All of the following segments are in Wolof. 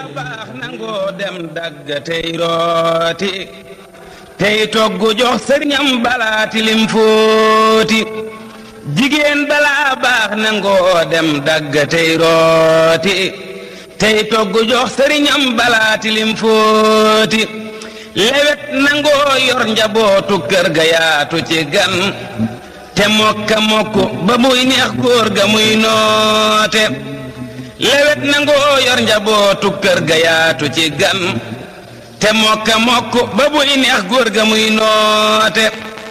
baax nangoo dem dagg tey rooti tey togg jox sëriñam balaa tilim fóoti jigéen balaa baax nangoo dem dagg tey rooti tey togg jox sëriñam balaa tilim fóoti lewet nangoo yor njabootu kër ga yaatu ci gan te mokka mokk ba muy neex góor ga muy noote lewet nangoo yor njabootu kër ga yaatu ci gan te mokka mokk ba muy neex góor ga muy noote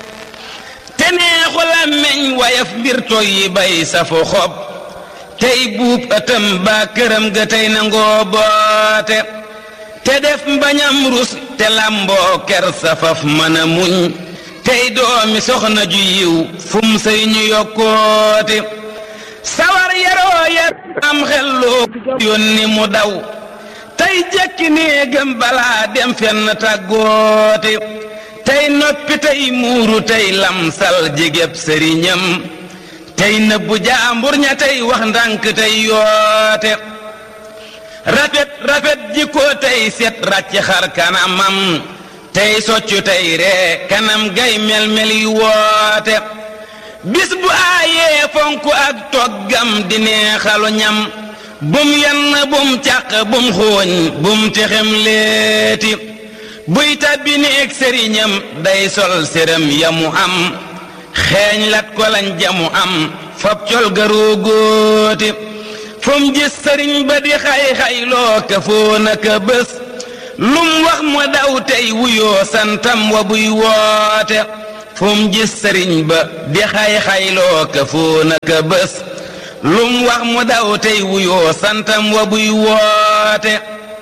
te neexu làmmeñ wayaf mbir toy yi bay safu xob tey buub ëtëm baa këram ga tey nangoo boote te def mbañam rus te làmboo ker safaf mën a muñ tey doomi soxna ju yiw fum sëy ñu yokkooti sawar yaroo yar am xelloo yónni mu daw tey jekki néegam balaa dem fenn tàggooti tey noppi tey muuru tey lamsal jigéb sëriñam tey nëbbu jaambur ña tey wax ndànk tey yoote rafet rafet jikko tey set ràcc xar kanamam tey soccu tey ree kanam gay mel-mel yi woote bis bu aayee fonk ak toggam di neexalu ñam bum yenn bum càq bum xooñ bum texem leeti buy tàbbi néeg sëriñam day sol séram yamu am xeeñ lat ko lañ jamu am fab col garoo góoti fum gis sëriñ ba di xay-xayloo ka foona ka bés lum wax mu daw tey wuyoo santam wa buy woote fum gis sëriñ ba di xay-xayloo ka foona ka bés lum wax mu daw tey wuyoo santam wa buy woote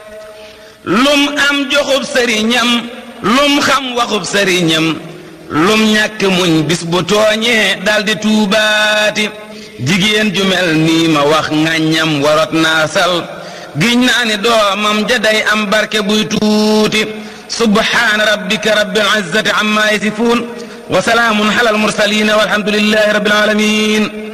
lum am joxub sëriñam lum xam waxub sëriñam lum ñàkk muñ bis bu tooñee daldi tuubaati jigéen ju mel nii ma wax ŋàññam warot naa sal giñ naa ni doomam ja day am barke buy tuuti subhaana rabbika rabbil izzati amma yasifuun wa salaamun ala al mursaliin walhamdulillahi rabbil aalamiin